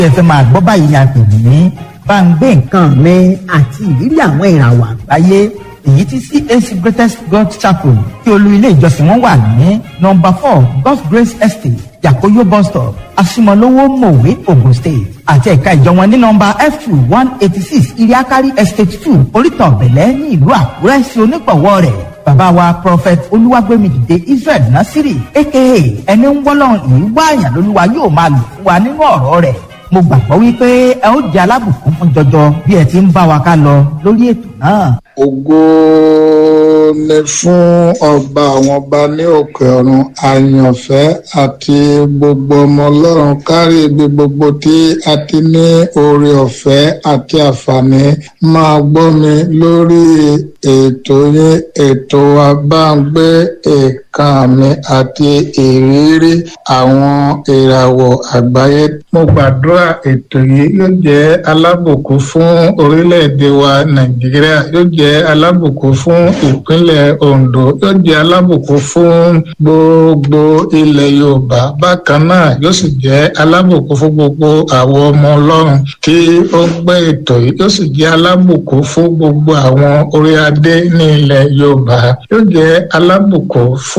ẹ fẹ́ máa gbọ́ báyìí ni a pè ní bá ń gbé nǹkan mi àti ìrírí àwọn ìràwọ̀ àgbáyé èyí tí CAC Greatest God Chapel tí olú ilé ìjọsìn wọn wà ní nọ́mbà four God's Grace Estate Yakoyo bus stop Asimolowo Mowe Ogun State àti ẹ̀ka ìjọ wọn ní nọ́mbà F two one eighty six Iriakari Estate two Oríta Ọ̀bẹ̀lẹ̀ ní ìlú Àkúrẹ́ sí onígbọ̀wọ́ rẹ̀ bàbá wa prophet olúwàgbẹ́mìdìde Israel Nasiri aka ẹni ń wọ́lọ́run ìlú wáàyàn lolúwa yóò máa lò fún wa nínú ọ̀rọ̀ rẹ̀ mo gbàgbọ́ wípé ẹ ó jẹ́ alábùkún fún jọjọ bí ẹ ti ń bá wa ká lọ lórí ètò náà. ògo ni fún ọba àwọn ọba ní òkè ọ̀run àyànfẹ́ àti gbogbo ọmọ ọlọ́run kárí ibi gbogbo tí a ti ní oore ọ̀fẹ́ àti àǹfààní máa gbọ́ mi lórí ètò yín ètò wa bá ń gbé èèkàn mi àti ìrírí àwọn ìràwọ̀ àgbáyé. mo gbàdúrà ètò yìí yóò jẹ́ alábùkún fún orílẹ̀-èdè wa nàìjíríà yóò jẹ́ alábùkún fún ìpínlẹ̀ ondo yóò jẹ́ alábùkún fún gbogbo ilẹ̀ yorùbá bákan náà yóò sì jẹ́ alábùkún fún gbogbo àwọn ọmọ ọlọ́run tí ó gbé ètò yìí yóò sì jẹ́ alábùkún fún gbogbo àwọn orí adé ní ilẹ̀ yorùbá yóò jẹ́ alábùkún fún